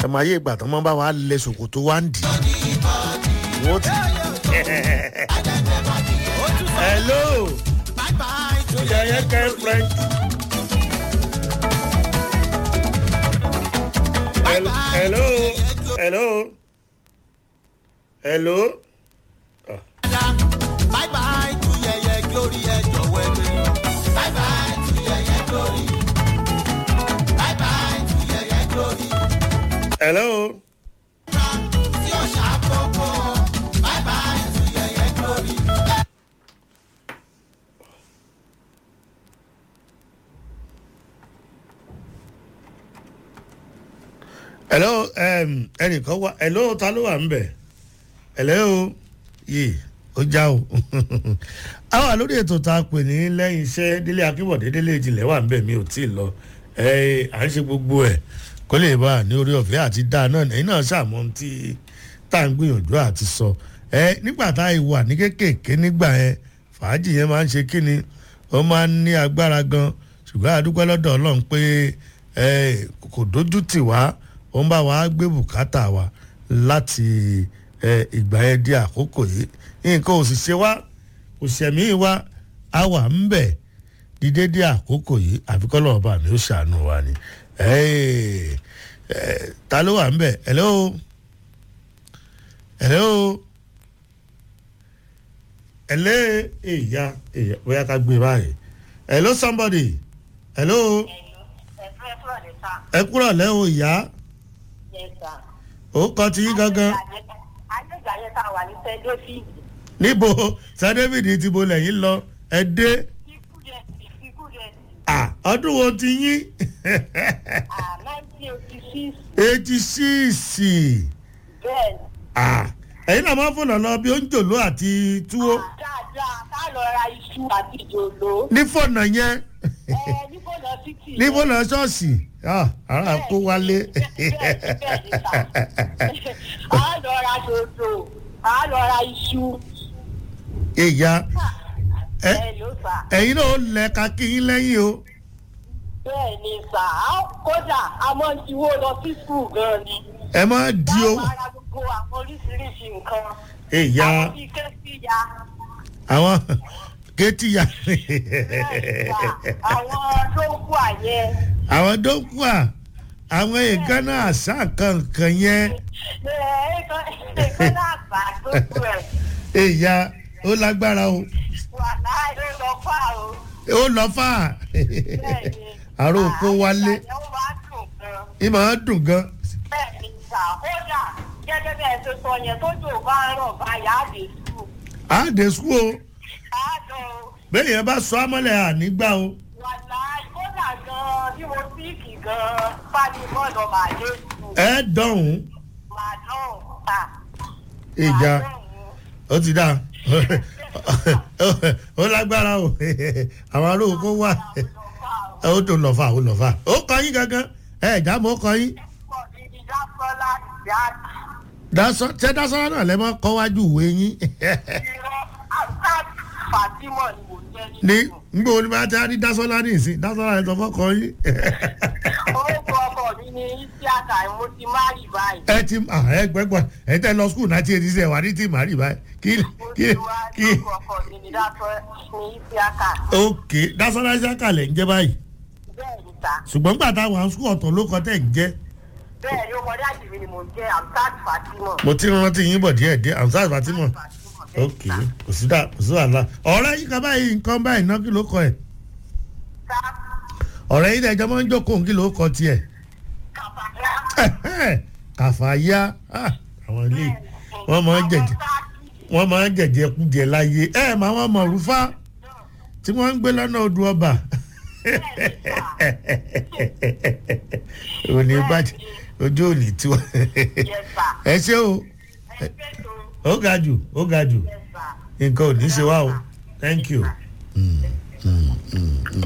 ẹ máa yé ìgbà tó máa bá wa lẹ ṣòkòtò wá ń dì wọ́n ti. hello yẹyẹ girlfriend. hello hello hello. bye bye to yẹyẹ glory ẹ jọwọ ẹgbẹ bye bye to yẹyẹ glory bye bye to yẹyẹ glory. hello. tí ó ṣàkókò bye bye to yẹyẹ glory. hello um, ẹnìkan wá hello ta ló wà ń bẹ̀ hello yìí ó já o a wà lórí ètò tá a pè ní lẹ́yìn iṣẹ́ délé akínbọ̀dé délé ìjìnlẹ̀ wà ń bẹ̀ mi ò tí ì lọ ẹ à ń ṣe gbogbo ẹ̀ kó lè bá a ní orí ọ̀fẹ́ àti dáa náà ẹ̀yin náà ṣàmọ́ tí tá à ń gbìyànjú àti sọ ẹ nígbà tá a wà ní kéékèèké nígbà yẹn fàájì yẹn máa ń ṣe kíni ó máa ń ní agbára gan ṣùgbọ́n àdúgbò lọ́dọ̀ ọlọ́run pé ẹ kò dójú tì wá ó ń bá wa gbé bùkátà wa láti ẹ ìgbà yẹn di àkókò yìí nǹkan ò sì ṣe wá kò ṣẹ̀mí wa a wà ń bẹ̀ dídé dé àkókò yìí àfikọ́ lọ́wọ́ bá mi ó ṣàánú wa ni ẹ ẹ ta ló wà ń bẹ̀ hello hello hello èyà èyà bóyá ká gbé báyìí hello somebody hello ẹ kúrọ̀ lẹ́wọ̀ ìyá ó kọ́ ti yín gangan àgbẹ̀gbà yẹn tá a wà ní sẹ́dọ̀fì níbo sir david ti bo lẹ́yìn lọ ẹ dé ikú rẹ̀ ikú rẹ̀ à ọdún wo ti yín nineteen eighty six eighty six bẹ́ẹ̀ à ẹ̀yin náà máa ń fònà lọ bí ó ń jòló àti túwó dáadáa ká lọ ra iṣu àti ìjòló ní fònà yẹn ẹ níbo lọ títì ní fònà ṣọ́ọ̀ṣì Ah, ara kó wálé a lọ ra dòdò a lọ ra iṣu ìyá ẹ ẹ ló fà ẹ̀yin náà ó lẹ kakí yín lẹ́yìn o bẹ́ẹ̀ ni sà á kódà a máa ń tiwó lọ sí skul gan ni ẹ má di o báwo ara gbogbo àwọn oríṣiríṣi nǹkan ìyá àwọn bíi kẹ́síya àwọn kétíyà àwọn tó ń kú àyẹ àwọn dókùà àwọn ìgánná àṣà kankan yẹn ẹ̀ẹ́dẹ́gbẹ́ náà bá tó kú ẹ̀ ìyá ó lágbára o wà láì lọ fà o ó lọ fà bẹ́ẹ̀ ni àrò kó wálé àyẹ̀wò bá dùn gan ìmọ̀ á dùn gan bẹ́ẹ̀ ni sà kódà gẹ́gẹ́ bẹ́ẹ̀ ṣe sọ yẹn tó jò bá ń rọ̀ báyà á lè sùn á dé sùn o á dùn bẹ́ẹ̀ yẹn bá sọ amọ́lẹ̀ ànígbà o wà láì kódà gan bí mo síìkì gan fani bọ́ọ̀lù màá lè sùn ẹ dọ̀hún màá dùn ta ìjà ó ti dá ó lágbára o àwọn aróò kó wà ó tó lọ́fà ó lọ́fà ó kọ yín gangan ẹ ẹ̀já mọ́ kọ yín dasọ tẹ dasọra náà lẹ mọ kọ wájú ìwé yín Fatima ni mo jẹ́ ní nínú. ngbọ ní bá tẹ ní dasọra ní ìsìn dasọra yẹn tó fọkọ yín Orúkọ ọkọ mi ni Isiaka mo ti má rí báyìí. ẹ ti ah, ẹ gbẹgbọ ẹ tẹ lọ skul náà tí etí sẹ wà ní tí màrí báyìí kí Mo kí ti wá kí orúkọ ọkọ mi ni Dátọ́ ní Isiaka. ok dasọra ṣe kàlẹ̀ ń jẹ́ báyìí Bẹ́ẹ̀ ni ta. ṣùgbọ́n gbà táwọn àwọn skul ọ̀tọ̀ ló kọ tẹ̀ ń jẹ́ Bẹ́ẹ̀ ni ọmọdé àjèmí ni mo jẹ́ Amsat Fatima. mo ti rántí yín bọ̀ díẹ̀ díẹ̀ amsar fatima Fatima, bẹ́ẹ̀ ni ok ta. kò sí dá kò sí wàhálà ọ̀rẹ́ yín kan báyìí nǹkan báyìí náà kí ló kọ ẹ̀ Ta ọ̀rẹ́ yín ẹ̀jọ̀ máa ń jókòó kí ló kọ tiẹ̀ kàfàyà. kàfàyà ah, àwọn ilé wọ́n máa ń jẹ̀jẹ̀ wọ́n máa ń jẹ̀jẹ̀ kú díẹ̀ láyé ẹ̀ máa wọ́n mọ̀ rúfá tí wọ́n ń gbé lọ́nà odò ọba òní bàjẹ́ ojú òní tiwa ẹ ṣé o ó ga jù ó ga jù nǹkan ò ní ṣe wá o thank you. Mm, mm, mm, mm.